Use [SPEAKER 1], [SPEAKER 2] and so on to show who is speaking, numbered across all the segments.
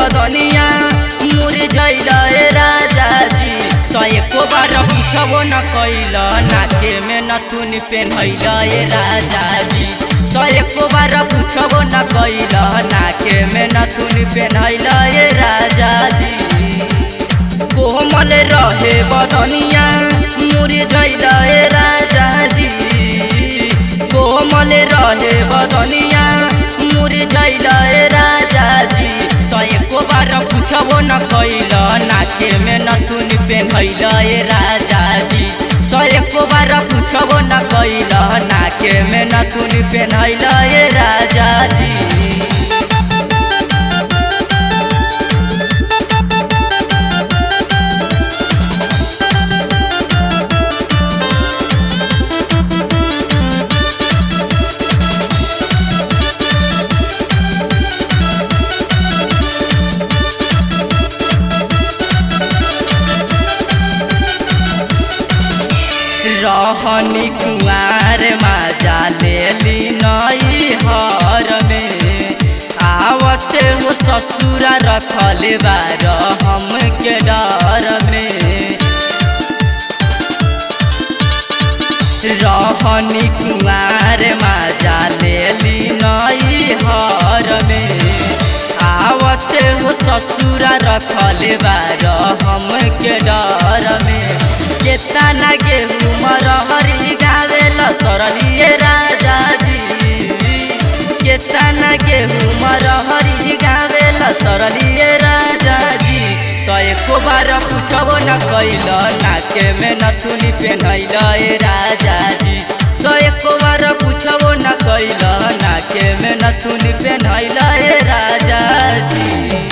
[SPEAKER 1] बदनिया मुर जैल ए राजा जी तो एको बार पूछबो न कैल नाके में नथुन पेन्हैल ए राजा जी तो एको बार पूछबो न कैल नाके में नथुन पेन्हैल ए राजा जी कोमल रहे बदनिया मुर जैल ए राजा जी कोमल रहे बदनिया मुर जैल ए राजा जी तो एको बार पूछबो न कैल नाके में नथुन पेन्हैल ए राजा जी तो एको बार पूछबो न कैल नाके में नथुन पेन्हैल ए राजा जी रहनी कुआर माजा लेली नई हर में आवत हो ससुरा रखल बार हम के डर में रहनी कुआर माजा लेली नई हर में आवत हो ससुरा रखल बार हम के डर में केतना गेहूँ मरहरी गावेल सरलिए राजा जी केतना गेहूँ मरहरी गावेल सरलिए राजा जी तो एको बार पूछबो न कैल नाके में नथुनी पेन्हैल ए राजा जी तो एको बार पूछबो न कैल नाके में नथुनी पेन्हैल ए राजा जी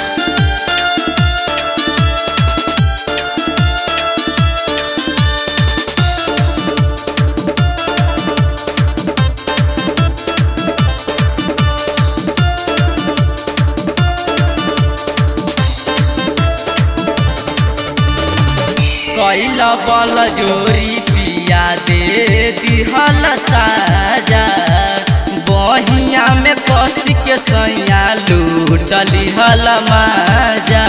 [SPEAKER 1] कैल बल जोरी पिया दे दिहल साजा बहिया में कस के सैया लूटली हल माजा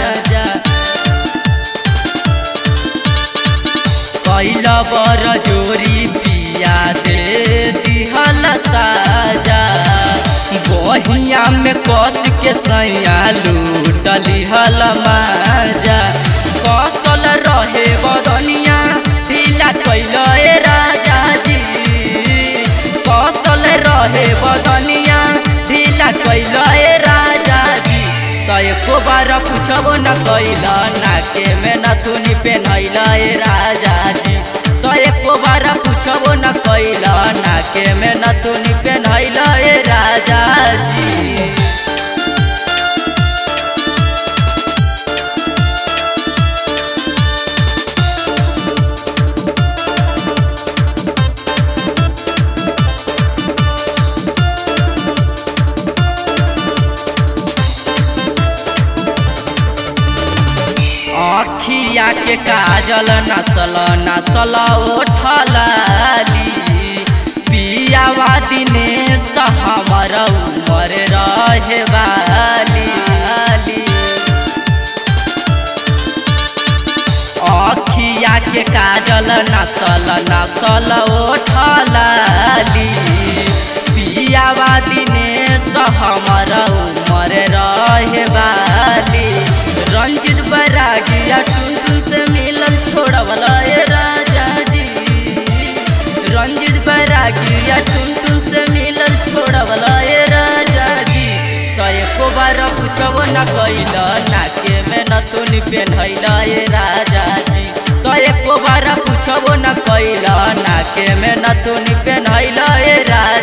[SPEAKER 1] कैल बर जोरी पिया दे दिहल साजा बहिया में कस के सैया लूटली हल माजा कसल रहे बदनिया ढीला कैल ए राजा जी कसल रहे बदनिया ढीला कैल ए राजा जी तो एको बार पूछबो न कैल नाके में नथुनी पेन्हैल ए राजा जी तो एको बार पूछबो न कैल नाके में नथुनी पेन्हैल ए राजा जी अखिया के काजल नसल नसल ओठलाली पियावा दिनेश हमर उमर रहे वाली अखिया के काजल नसल नसल ओठलाली पियावा दिनेश हमर उमर रहे वाली रंजित बैरागिया टुन से मिलन छोड़वल ए राजा जी रंजित बैरागिया टुन से मिलन छोड़वल ए राजा जी तो एको बार पूछबो न कैल नाके में नथुन पेन्हैल ए राजा जी तो एको बार पूछबो न कैल नाके में नथुन पेन्हैल ए राजा